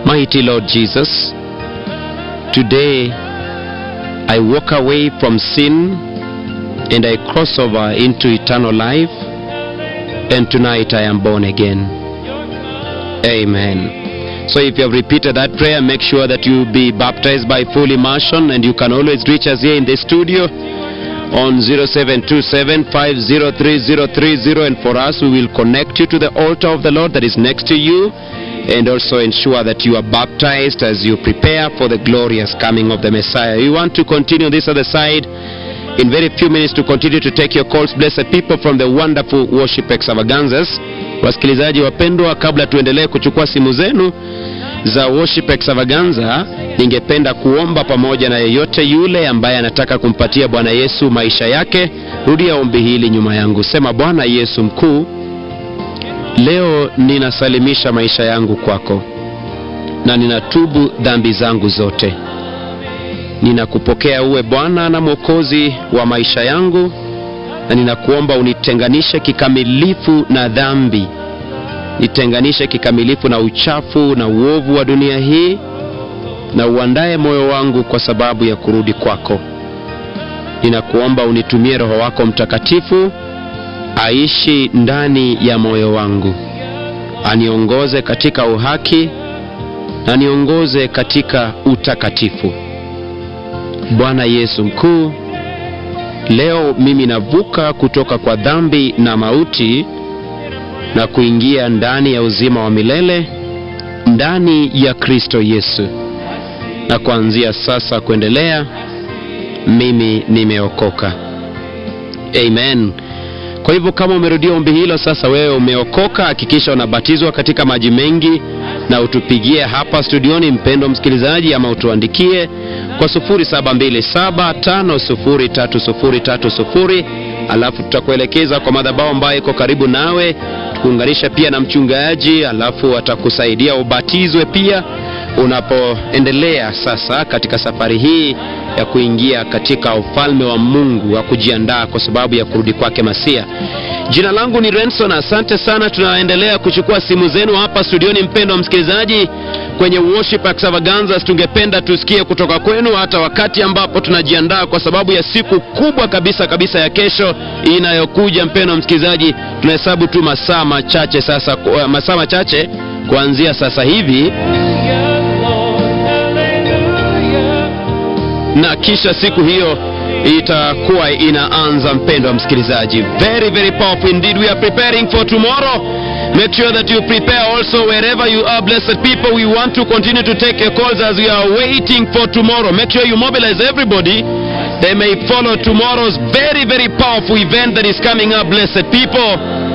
Mighty Lord Jesus, today I walk away from sin and I cross over into eternal life, and tonight I am born again. Amen. So if you have repeated that prayer, make sure that you be baptized by full immersion, and you can always reach us here in the studio on 0727 503030 and for us we will connect you to the altar of the Lord that is next to you and also ensure that you are baptized as you prepare for the glorious coming of the Messiah. We want to continue this other side in very few minutes to continue to take your calls blessed people from the wonderful worship extravaganzas. Wasikilizaji wapendwa, kabla tuendelee kuchukua simu zenu za worship extravaganza, ningependa kuomba pamoja na yeyote yule ambaye anataka kumpatia Bwana Yesu maisha yake. Rudia ombi hili nyuma yangu, sema: Bwana Yesu mkuu, leo ninasalimisha maisha yangu kwako na ninatubu dhambi zangu zote. Ninakupokea uwe Bwana na Mwokozi wa maisha yangu, na ninakuomba unitenganishe kikamilifu na dhambi nitenganishe kikamilifu na uchafu na uovu wa dunia hii na uandae moyo wangu kwa sababu ya kurudi kwako. Ninakuomba unitumie Roho wako Mtakatifu aishi ndani ya moyo wangu, aniongoze katika uhaki na niongoze katika utakatifu. Bwana Yesu mkuu, leo mimi navuka kutoka kwa dhambi na mauti na kuingia ndani ya uzima wa milele ndani ya Kristo Yesu, na kuanzia sasa kuendelea mimi nimeokoka. Amen. Kwa hivyo kama umerudia ombi hilo, sasa wewe umeokoka, hakikisha unabatizwa katika maji mengi na utupigie hapa studioni, mpendo msikilizaji, ama utuandikie kwa 0727503030 alafu tutakuelekeza kwa madhabahu ambayo iko karibu nawe, tukuunganisha pia na mchungaji, alafu atakusaidia ubatizwe pia unapoendelea sasa katika safari hii ya kuingia katika ufalme wa Mungu wa kujiandaa kwa sababu ya kurudi kwake Masia. Jina langu ni Renson, asante sana. Tunaendelea kuchukua simu zenu hapa studioni, mpendo wa msikilizaji, kwenye worship extravaganzas. Tungependa tusikie kutoka kwenu, hata wakati ambapo tunajiandaa kwa sababu ya siku kubwa kabisa kabisa ya kesho inayokuja. Mpendo wa msikilizaji, tunahesabu tu masaa machache sasa, masaa machache kuanzia sasa hivi na kisha siku hiyo itakuwa inaanza. Mpendo wa msikilizaji, very very powerful indeed. We are preparing for tomorrow. Make sure that you prepare also wherever you are, blessed people. We want to continue to take your calls as we are waiting for tomorrow. Make sure you mobilize everybody. They may follow tomorrow's very very powerful event that is coming up, blessed people.